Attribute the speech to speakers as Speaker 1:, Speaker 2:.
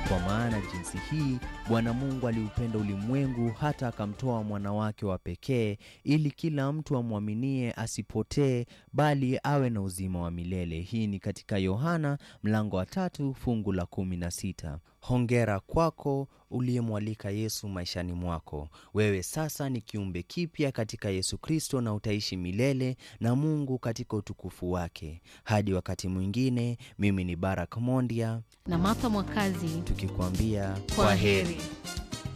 Speaker 1: Kwa maana jinsi hii Bwana Mungu aliupenda ulimwengu hata akamtoa mwana wake wa pekee, ili kila mtu amwaminie asipotee, bali awe na uzima wa milele. Hii ni katika Yohana mlango wa tatu fungu la kumi na sita. Hongera kwako uliyemwalika Yesu maishani mwako. Wewe sasa ni kiumbe kipya katika Yesu Kristo na utaishi milele na Mungu katika utukufu wake. Hadi wakati mwingine, mimi ni Barak Mondia
Speaker 2: na Martha Mwakazi
Speaker 1: tukikwambia
Speaker 2: kwa heri.